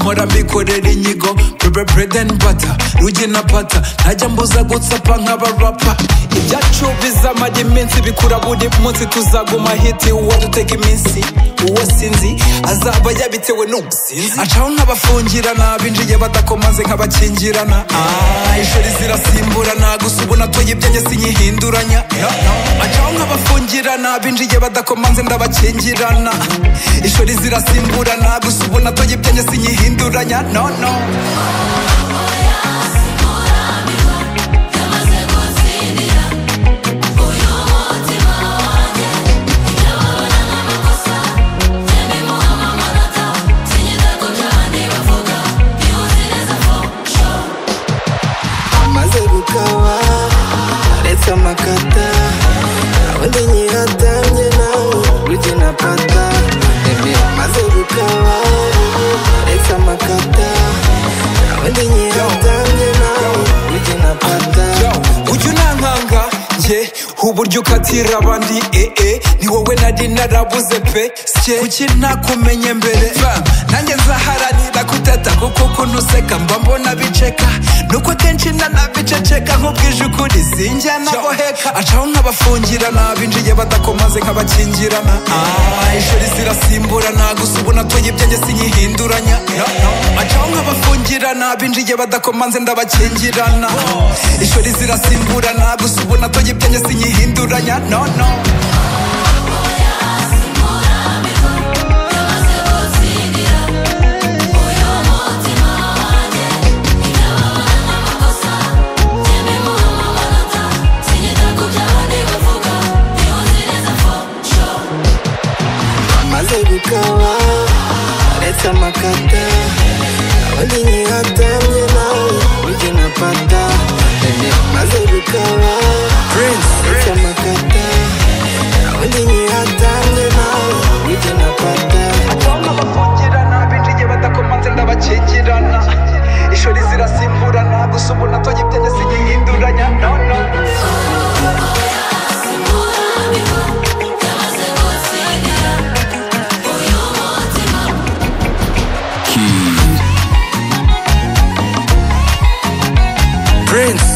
mpora mbikorera inyigo purebe puredeni bata ruge na pata ntajya mbuza gutsapa nk'abarapa ibyacu bizamara iminsi bikura buri munsi tuzaguma hiti uwo dutega iminsi uwo sinzi azaba yabitewe n'ubusinzi acaho nk'abafungirana binjiye badakomanze nk'abakingirana Ah, ishuri zirasimburana gusa ubu natoye ibyanjye sinyihinduranya acaho nk'abafungirana binjiye badakomanze ndabakingirana ishuri zirasimburana gusa ubu natoye ibyanjye sinyihinduranya no no maze gukaba aretse amakata undi nyihatamye nawe ujye na pata Eme, maze gukaba aretse amakata undi nyihatamye nawe ujye na pata ujya unankanga ye uburyo ukatira abandi ee ni wowe nari narabuze pe sye kuki nakumenye mbere Fam, nanjye nzaharanira kuteta kuko ukuntu useka mba mbona biceka nuko akenshi nanabiceceka nk'ubwije ukuri sinjya naboheka acaho nk'abafungirana binjiye badakomaze nk'abakingirana Ah, ishuri zirasimburana gusa ubu natoye ibyanjye sinyihinduranya acaho nk'abafungirana binjiye badakomanze ndabakingirana ishuri zirasimburana gusa ubu natoye ibyanjye sinyihinduranya no no maze gukaba aretse amakata undi nyihatamye nawe ujye na pata Eme, maze gukaba aretse amakata undi nyihatamye nawe ujye na pata acaho nk'abafungirana binjiye badakomanze ndabakingirana ishuri zirasimburana gusa ubu natoye ibyanjye sinyihinduranya no no Prince